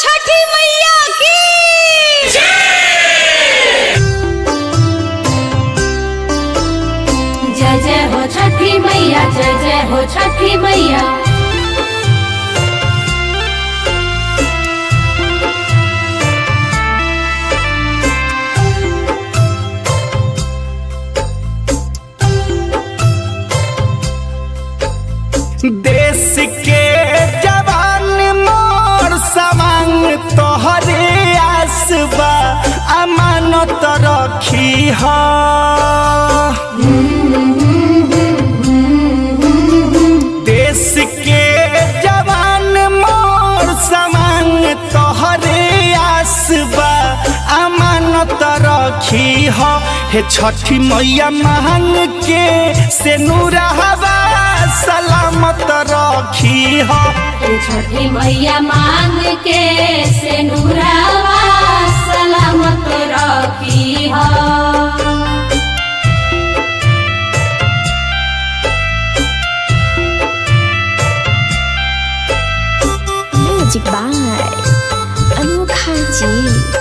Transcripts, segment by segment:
छठी मैया की जय जय हो छठी मैया जय जय हो छठी मैया देश के जवान मोर सवांग तोहरे आसबा अमानत रखी ह देश के जवान मोर सवांग तोहरे आसबा अमानत रखी ह हे छठी मैया मांग के से नूरहवा सलामत रखी ह हे छठी मैया मांग के से नूरावा सलामत रखी हो म्यूजिक बाय अनोखा जी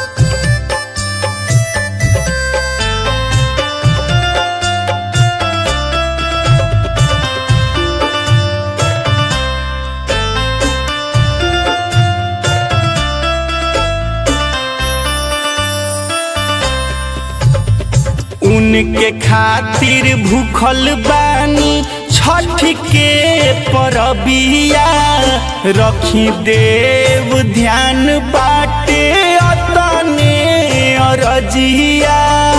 उनके खातिर भूखल बानी छठ के परबिया रखी देव ध्यान बाटे अतने अरजिया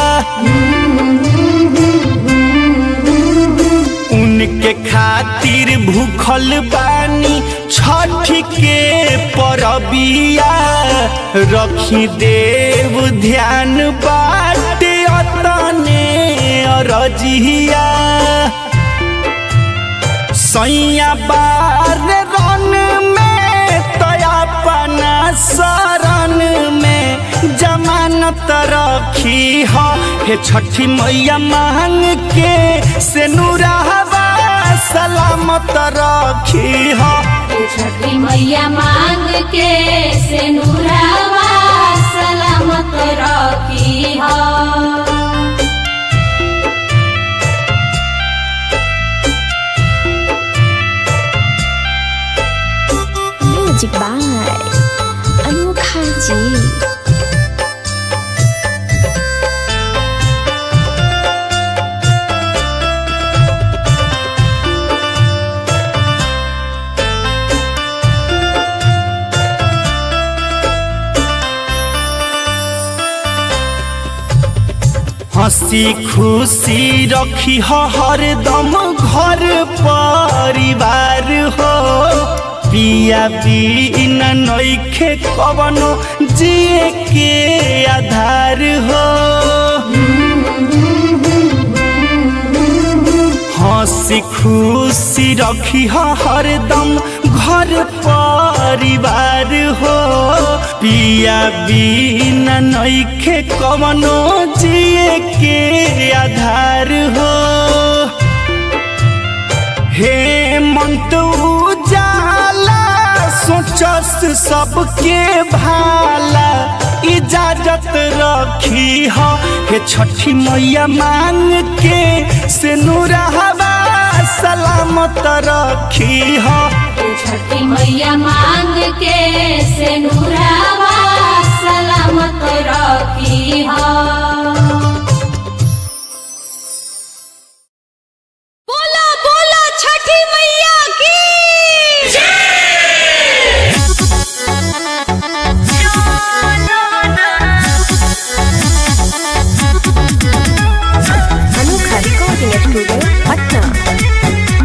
उनके खातिर भूखल बानी छठ के परबिया रखी देव ध्यान बाटे अतने अरजिया सैया बार रन में तयापना शरण में जमानत रखी ह हे छठी मैया मांग के से नूरहवा सलामत रखी ह हे छठी मैया मांग के से नूरावा सलामत रखी हो म्यूजिक बाय अनोखा जी हंसी खुशी रखी हो हरदम घर परिवार हो पिया बिना नइखे कवनो जिए के आधार हो हंसी खुशी रखी हो हरदम घर परिवार हो पिया बिना नइखे कवनो जिए के आधार हो हे मंत उजाला सोचस सबके भाला इजाजत रखी हो हे छठी मैया मांग के से नूरहवा सलामत रखी हो हे छठी मैया मांग के से नूरावा सलामत रखी हो बोला बोला छठी मैया की अनोखा रिकॉर्डिंग स्टूडियो पटना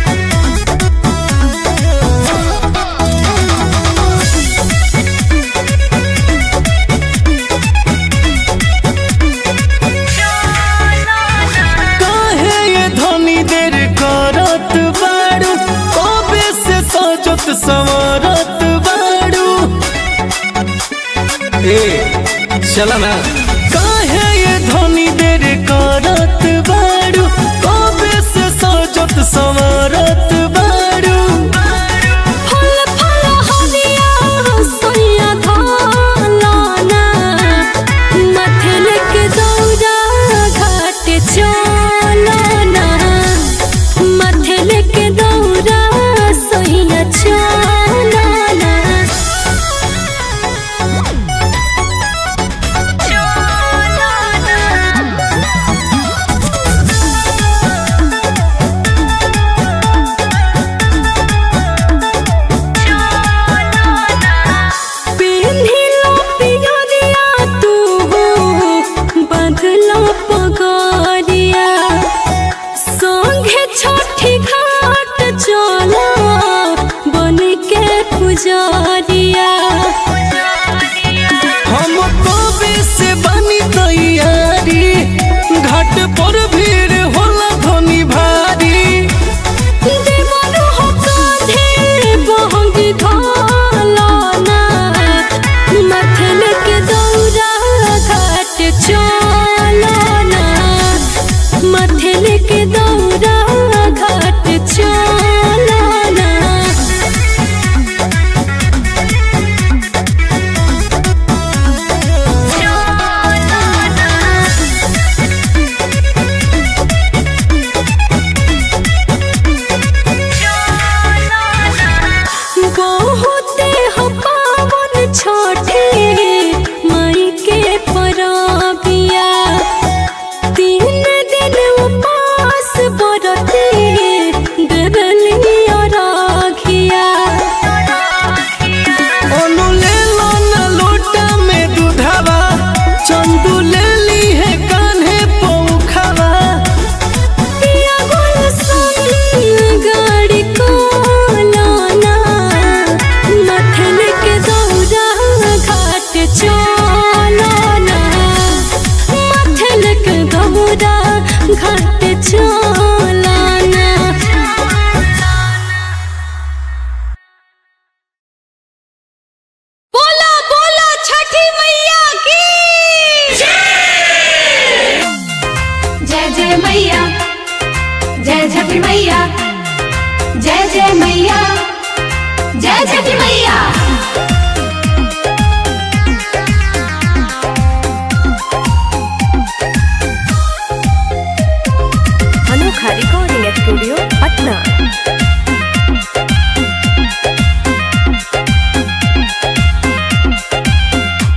काहे ये धनी देर करत बाड़ू कबे से सजत संवरत बाड़ू ए चला ना काहे ये धनी देर करत बाड़ू कबे से सजत संवरत बाड़ू फल फल हरिया सोया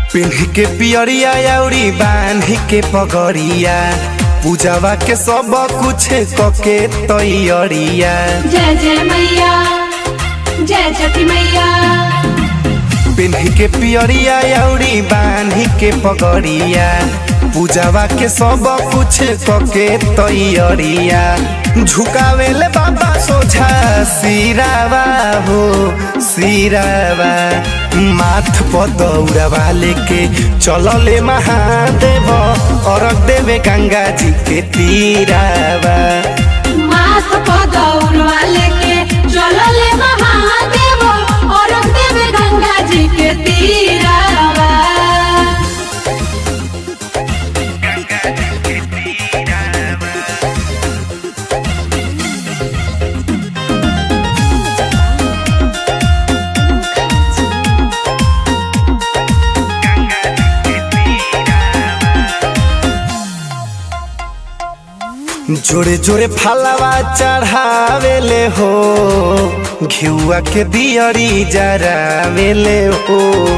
पिन्ह के पियरिया अउरी बांध के पगड़िया पूजावा के सब कुछ कके तैयरिया जय जय मैया जय छठी मैया पिन्ह के पियरिया अउरी बांध के पगड़िया पूजावा के सब कुछ कके तैयरिया झुकावेले बाबा सोझा सिरावा हो सिरावा माथ पर दौड़ावा लेके चलले महादेव अरग देवे गंगा जी के तीरावा माथ को दौड़वा लेके चलो ले महादेव और देव गंगा जी के तीरावा जोरे जोरे फलवा चढ़ावेले हो घिउआ के दियरी जरावेले हो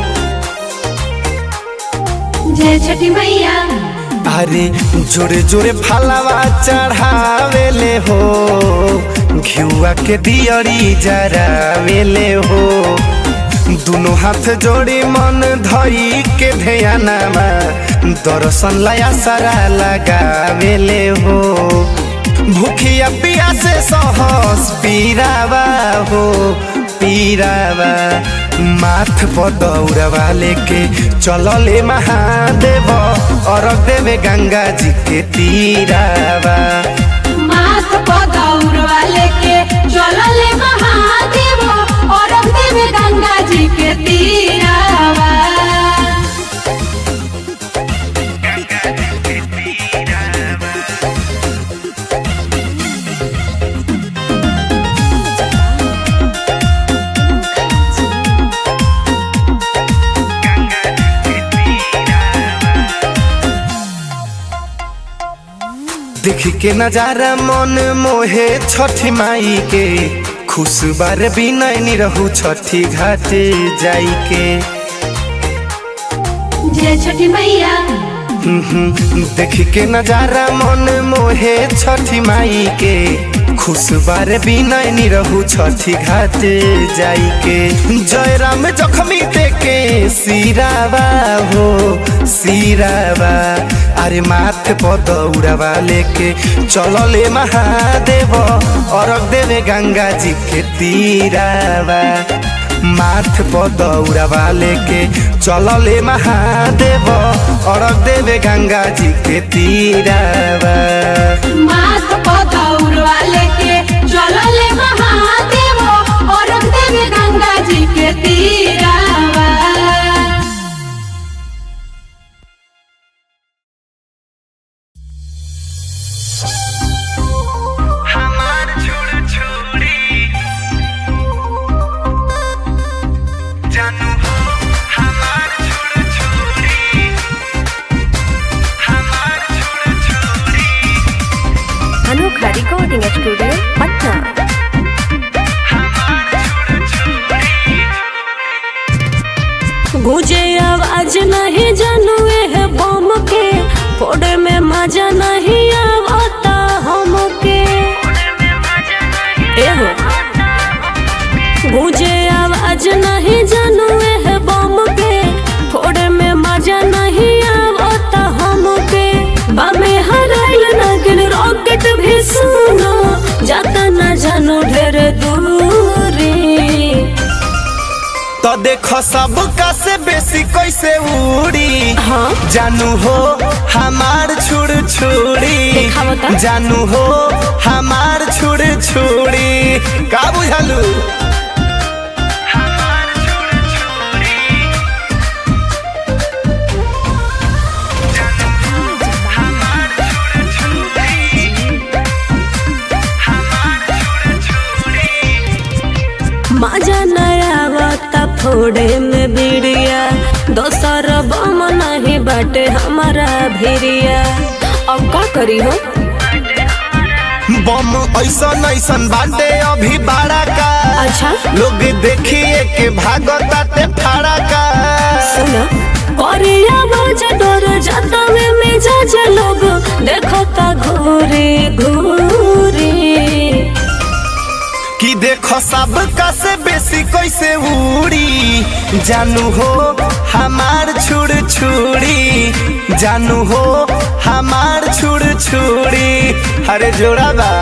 जय छठी मैया अरे जोरे जोरे फलवा चढ़ावेले हो घिउआ के दियरी जरावेले हो दुनो हाथ जोड़ी मन धई के ध्यानमा दर्शन लया सारा लगावेले हो भूखिया पिया से सहस पीरावा हो पीरावा माथ पर दौड़वा लेके चलले महादेव और देवे गंगा जी के तीरावा माथ को दौड़वा लेके चलो ले महादेव और देव गंगा जी के तीरावा देख के नजारा मन मोहे छठी माई के खुश बार बिनय नी रहू छठी घाटे जाई के जय छठी मैया देख के नजारा मन मोहे छठी माई के खुश बार बिनय नी रहू छठी घाटे जाई के जय राम जखमी देके सिरावा हो सिरावा अरे माथ पर दौड़ावा लेके चलले महादेव अरग देवे गंगा जी के तीरावा माथ पर दौड़ावा लेके चलले महादेव अरग देवे गंगा जी के तीरावा माथ को दौड़वा लेके चलो ले महादेव और देव गंगा जी के तीरावा हमार छोड़ छोड़ी जानू हो हमार छोड़ छोड़ी हमार छोड़ छोड़ी अनोखा रिकॉर्डिंग स्टूडियो पटना गुजे आवाज नहीं जानू है बम के फोड़े में मजा नहीं आवता हमके एहो गुजे आवाज नहीं जानू है बम के फोड़े में मजा नहीं आवता हमके बामे हराइल नगिन रॉकेट भी सुनो जाता न जानू ढेर दूरी तो देखो सब का से बेसी कैसे उड़ी हाँ जानू हो हमार छुड़ छुड़ी दिखाओ तो। जानू हो हमार छुड़ छुड़ी का बुझलू मजा नया फोड़े में बिड़िया दोसर बम नहीं बाटे हमारा भिरिया अब का करी हो बम ऐसन ऐसन बाटे अभी बाड़ा का अच्छा लोग देखिए के भागताते फाड़ा का सुनो करे देखो सब का से बेसी कैसे उड़ी जानू हो हमार छुड़ छुड़ी जानू हो हमार छुड़ छुड़ी अरे जोड़ा बा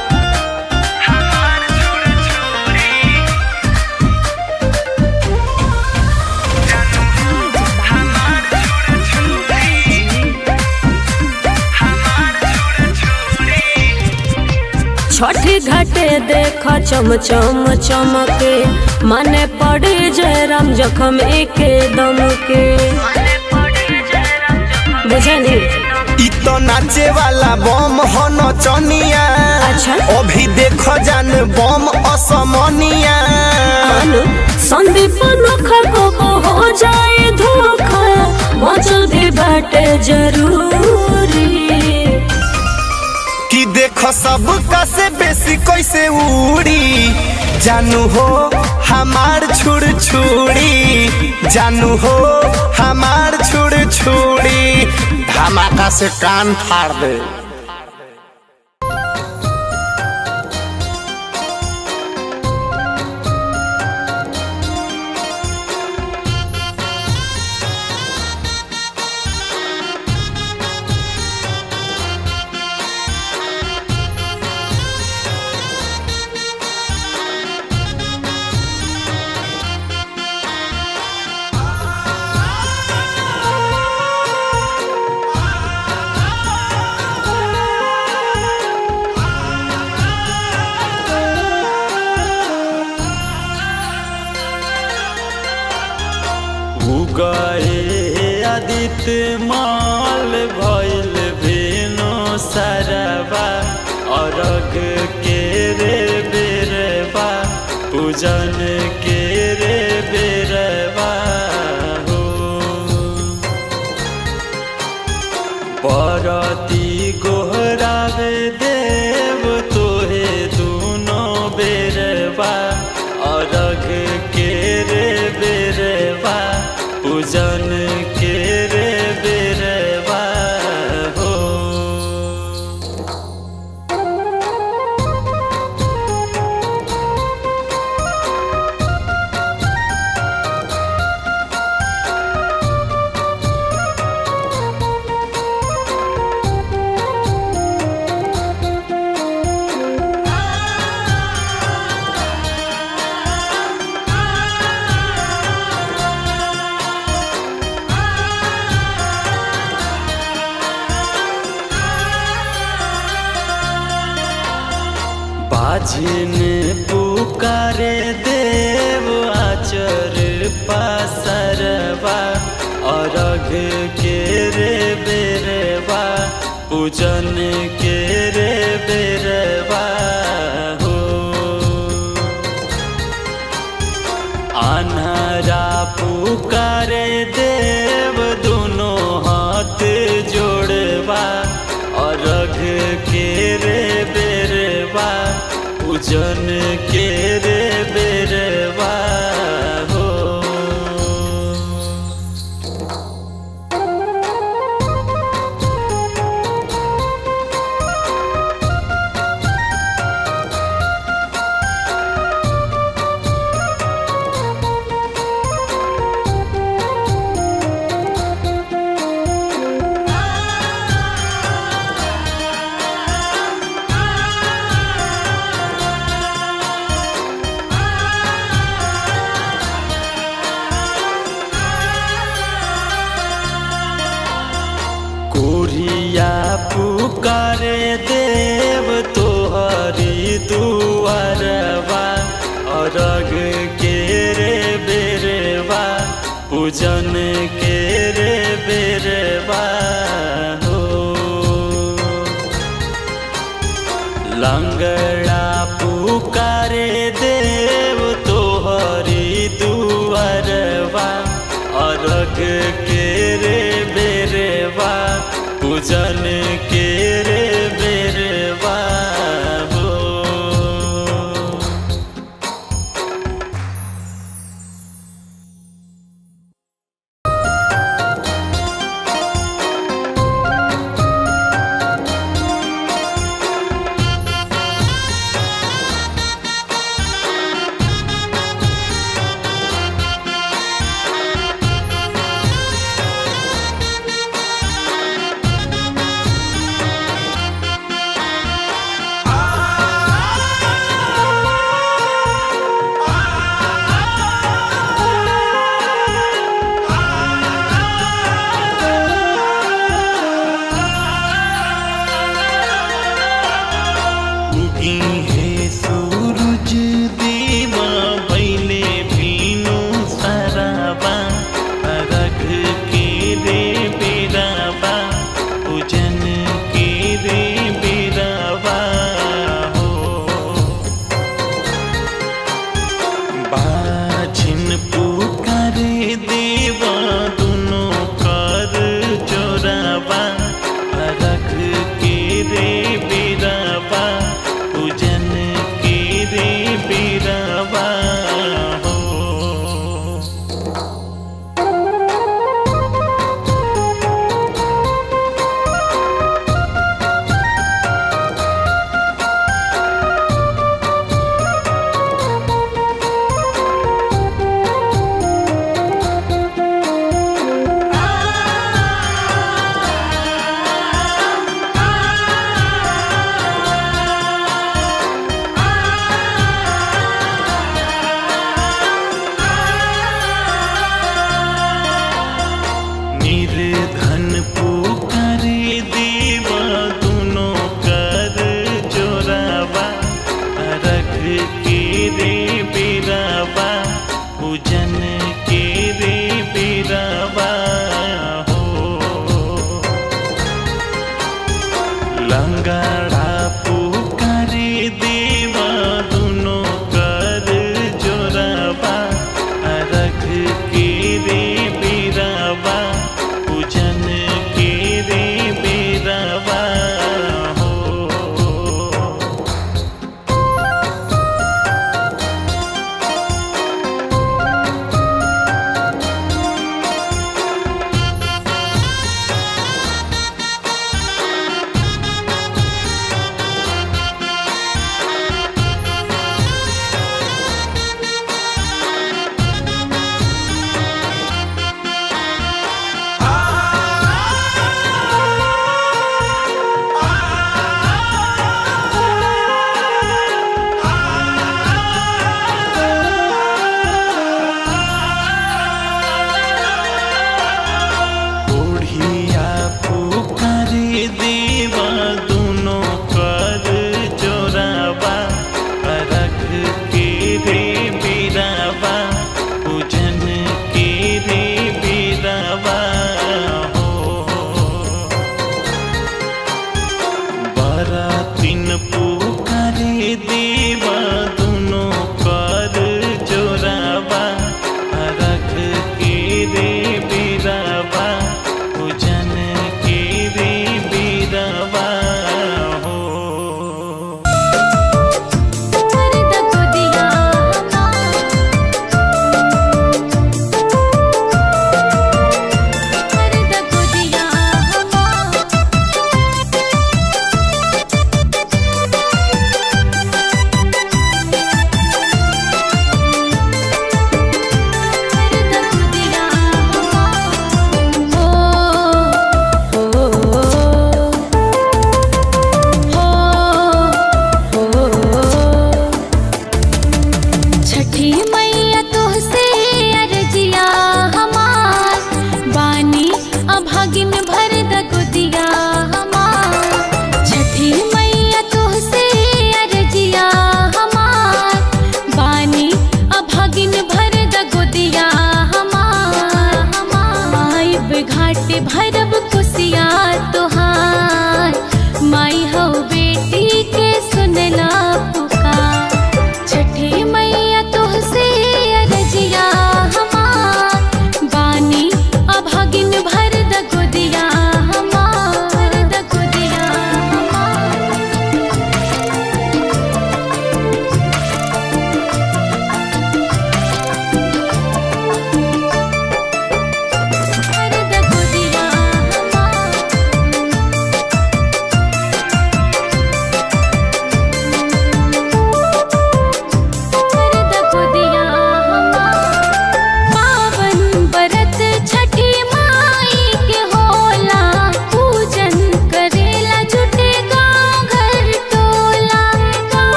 छठी घाटे देख चम चम चमके माने पड़ी जय राम जखम एके दम के बुझली इ तो नाचे वाला बम हो नचनिया अच्छा। अभी देखो जान बम असमनिया अनु संदीप नोखा को हो जाए धोखा मचल भी बाटे जरूरी कि देखो सब का से बेसी कैसे उड़ी जानू हो हमार छुड़ छुड़ी जानू हो हमार छुड़ छुड़ी धमाका से कान फाड़ दे उगए आदित्य माल भइल भेनो सरवा अरग के रे बेरवा पूजन के रे बेरवा हो परती गोहरावे देव तोहे दुनो बेरवा अरघ के रे बेरवा पूजन के रे बेरवा हो बाजिन पुकारे देव आचर पासरवा अरघ के रे बेरवा पूजन के रे बेरवा हो अनहरा पुकारे देव दोनों हाथ जोड़वा अरघ के रे बेरवा पूजन के रे बेरवा हो कोरिया पुकारे देव तोहरी दुआरवा अरग के रे बेरवा पूजन के रे बेरवा हो लंगड़ा पुकारे देव तोहरी दुआरवा अरग के रे बेरवा पूजन के रे बेरवा हो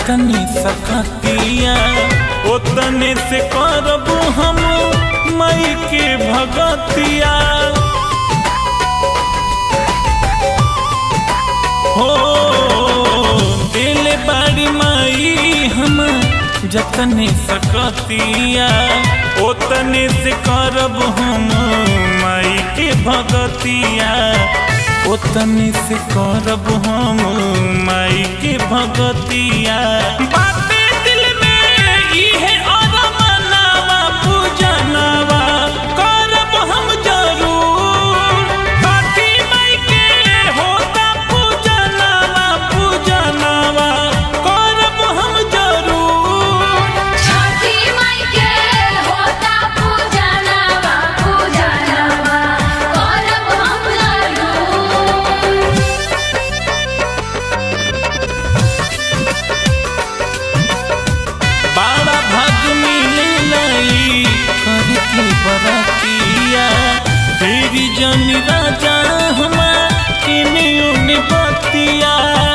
जतने सकतिया ओतने से करब हम मई के भगतिया हो दिल बाड़ी माई हम जतने सकतिया ओतने से करब हम माई के भगतिया ओतने से करब हम माई के भगतिया बाते दिल में इहे अरमानवा पूजनवा करब हम जरूर काठी माई के होता पूजनवा पूजनवा करब हम जरूर छठी माई के होता पूजनवा पूजनवा करब हम जरूर बाड़ा भाग मिले लाई करके बरतिया फेरी जनी राजा हमार इने उने बतिया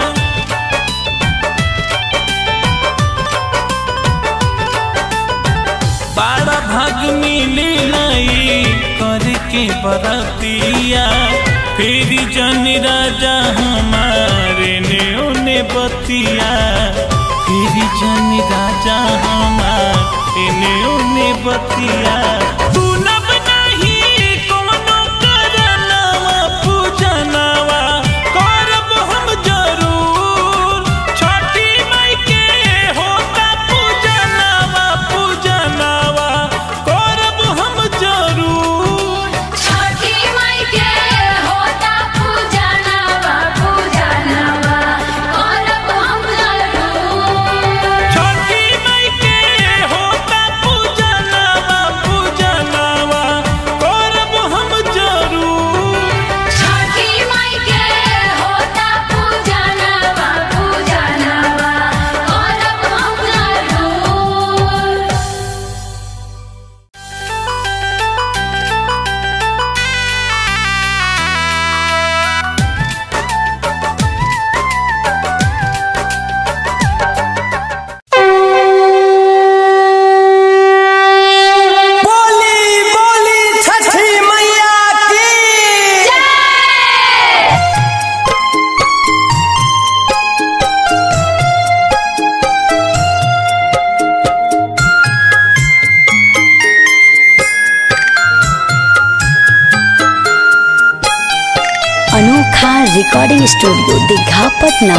बाड़ा भाग मिले लाई करके बरतिया फेरी जनी राजा हमारे ने उने बतिया फेरी जनी राजा हमारे ने उने बतिया तू नब नहीं कोनो करनवा पूजनवा करब हम जरूर छठी माई के होता पूजनवा पूजनवा करब हम जरूर छठी माई के होता पूजनवा पूजनवा करब हम जरूर छठी माई के होता पूजनवा पूजनवा करब हम जरूर छठी माई के होता पूजनवा पूजनवा करब हम जरूर बोली बोली छठी मैया की अनोखा रिकॉर्डिंग स्टूडियो दीघा पटना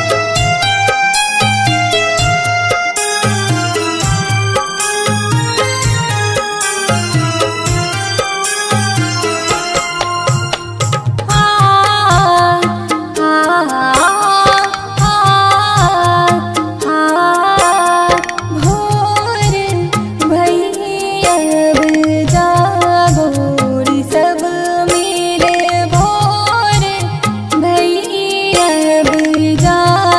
सब मिले भोर भैया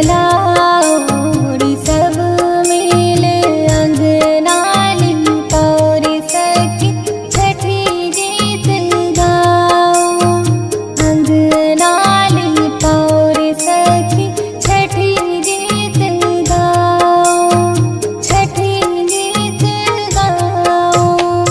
राउरी सब मिले अंगनाली पौरी सखी छठी गीत गाओ अंगनाली पौरी सखी छठी गीत गाओ छठी गीत गाओ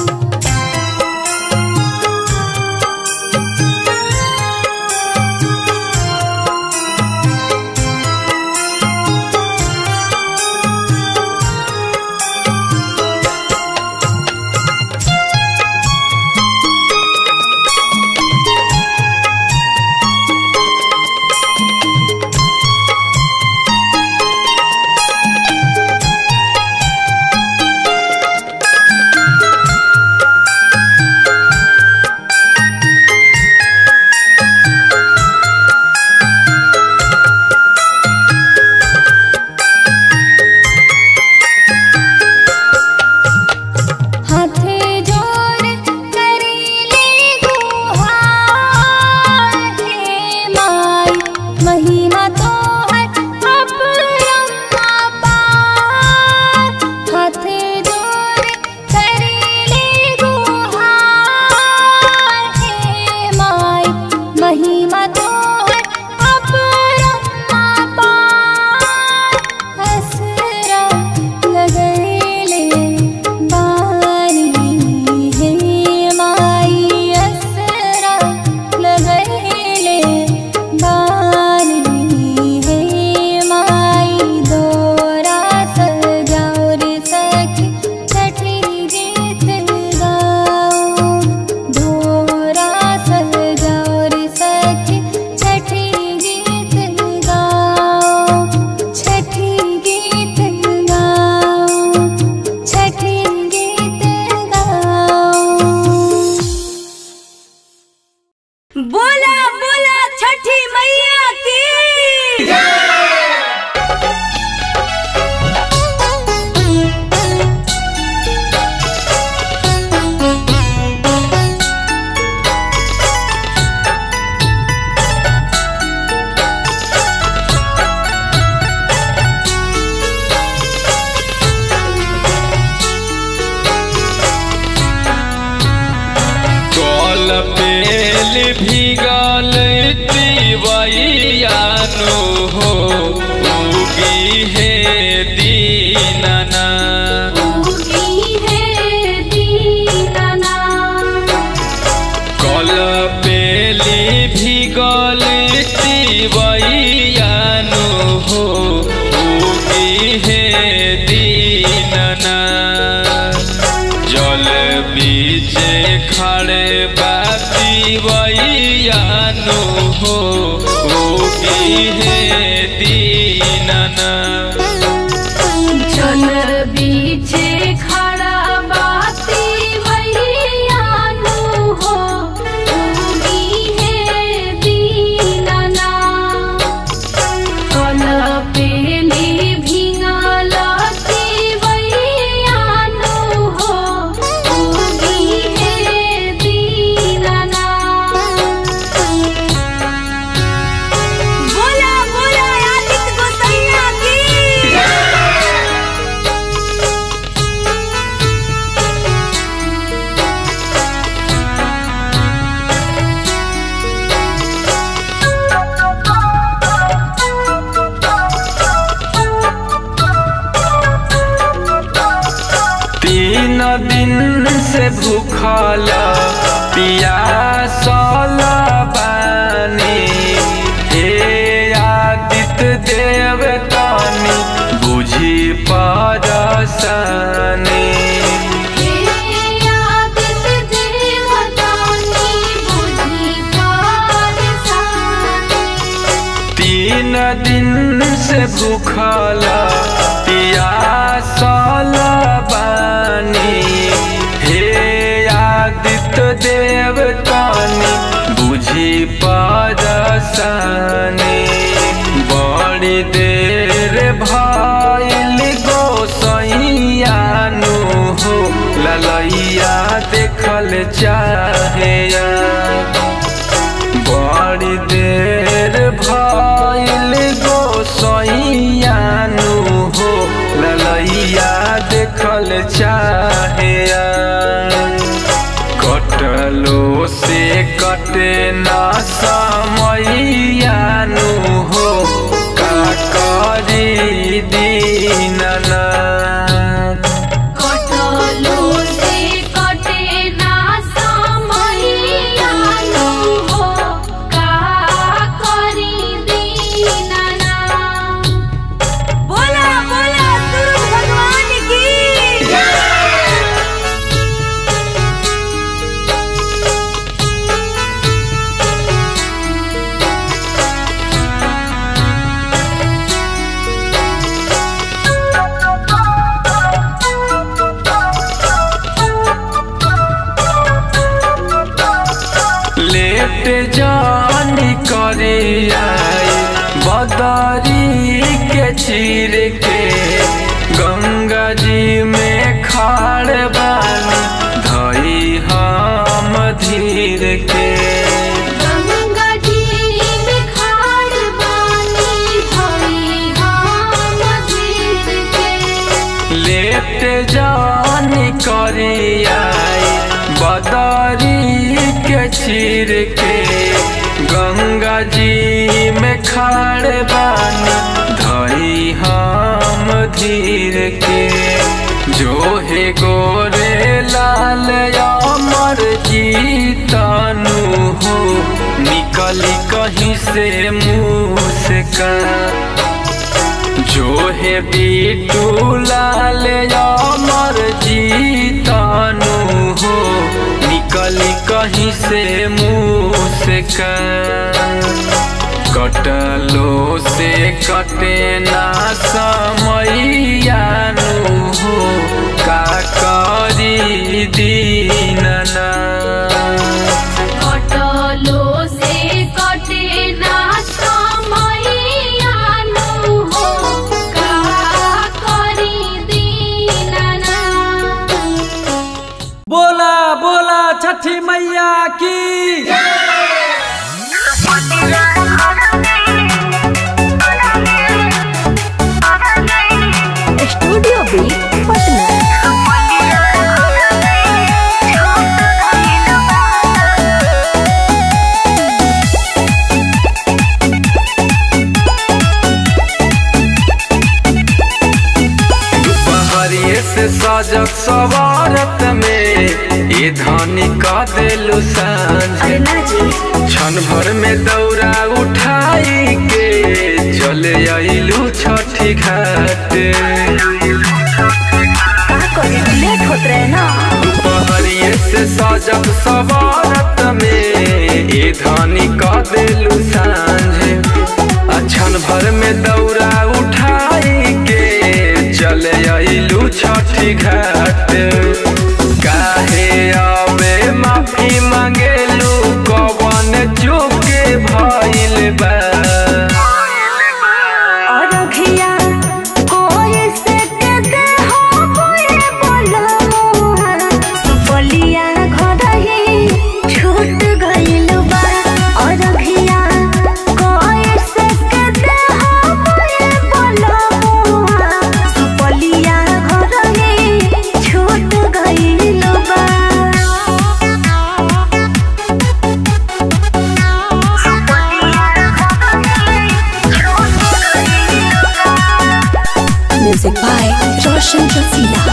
हाथे जोड़ करीले गुहार हे माई महिमा तो है अपरम्मा पार हाथे जोड़ करीले गुहार हे माई महिमा तो है अपरम्मा पार हसरा लगैले बारी हे माई असरा लगैले बारी हे माई दोरा सजाओ रे सखी छठी गीत गाओ दोरा सजाओ रे सखी छठी गीत गाओ छठी गीत गाओ छठी गीत गाओ बोला बोला छठी मैया की कल पेल भीगल तिवैयानो हो उगी हे दीनना उगी है दीनाना कल पेली भीगल तिवैयानो हो उगी हे दीनना जल बीचे खड़े बाती वैयानो हो उगी हे दीनना जल बीचे खड़ा बाती वैयानु हो उगी है दीनाना कल पेली भिंगलती वैयानु हो उगी है दीनाना बोला बोला आदित्य गोसैया की तीन दिन से भूखल पियासल बानी हे आदित्य देव तानी बुझी परसनी तीन दिन से भूखल पियासल बानी हे आदित्य देव तानी बुझी परसनी बड़ी देर भइल गोसैयानु हो ललैया देखल चाहे बड़ी देर भइल गोसैया दीनानाथ कटलो से कटे ना समैया हो का करी दीनाना बोला बोला सूरज भगवान की लेट जानी करी आई बदरी के चीर के गंगा जी में खाड़ बानी धई हम धीर के गंगा जी में खाड़ बानी भई हम जीत के लेट जानी करी आई बदरी के चीर के गंगा जी में खाड़ बानी धई हम धीर के जो हे गोरे लाल अमर जीतानु हो निकली कहीं से मुँह से का जो है बीटू लाल अमर जीतानु हो निकली कहीं से मुँह से का कटलो से कटे ना समैयानु हो का करी दीनना कटलो से कटे ना समैया हो का करी दीनाना बोला बोला छठी मैया की स्टूडियो बी पटना दुपहरिए से सजग सवारत में ये धानी का दिलु सांझ क्षण भर में दौरा उठाई के चले आइलू छठी घाट लेट होत रहे ना दुपहरिए से सजग सवारत में ये धानी का दिलु सांझ क्षण भर में दौरा उठाई के चले आइलू छठी घाट काहे आवे माफी मांगेलू कवन चुके भइल बा अरखिया कोई से के दे हो कोई बोलो मुहा सुपलिया घरही छूट गइल बा अरखिया कोई से के दे हो कोई बोलो मुहा सुपलिया घरही छूट गइल बा म्यूजिक बाय रोशन रफीला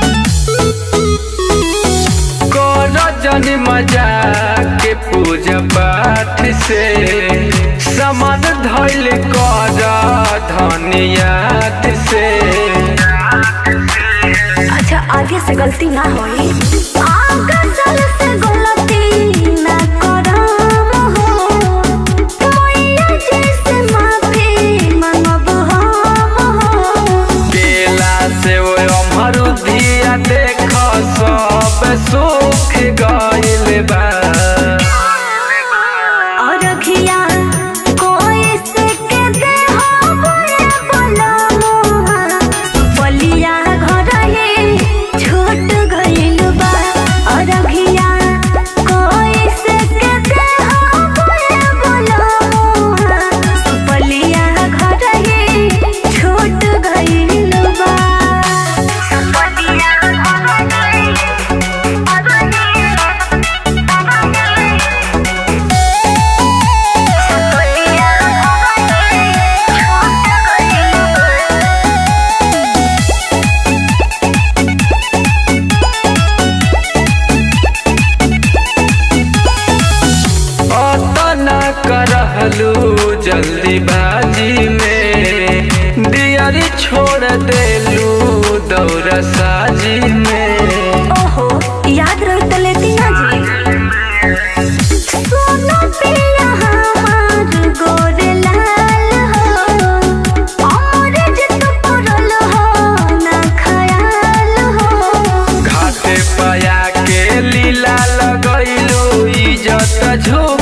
कर जन मजा के पूजा पाठ से समान धैल कर धनियात से अच्छा आगे से गलती ना होई आगे चल से गलती ना करम हो मैया जी से माफी मांगब हम हो केला से वो अमरुदिया देख सब सुख गइल बा अरखिया कोई से के दे हो बोले बोलो मुहा सुपलिया घर ही छूट गइल बा छोड़ देलू दौरा साजी में ओहो याद रह तो लेती ना जी सोना पिया हमार गोरे लाल हो और जित पड़ल हो ना खयाल हो घाटे पया के लीला लगैलू इज्जत झूठ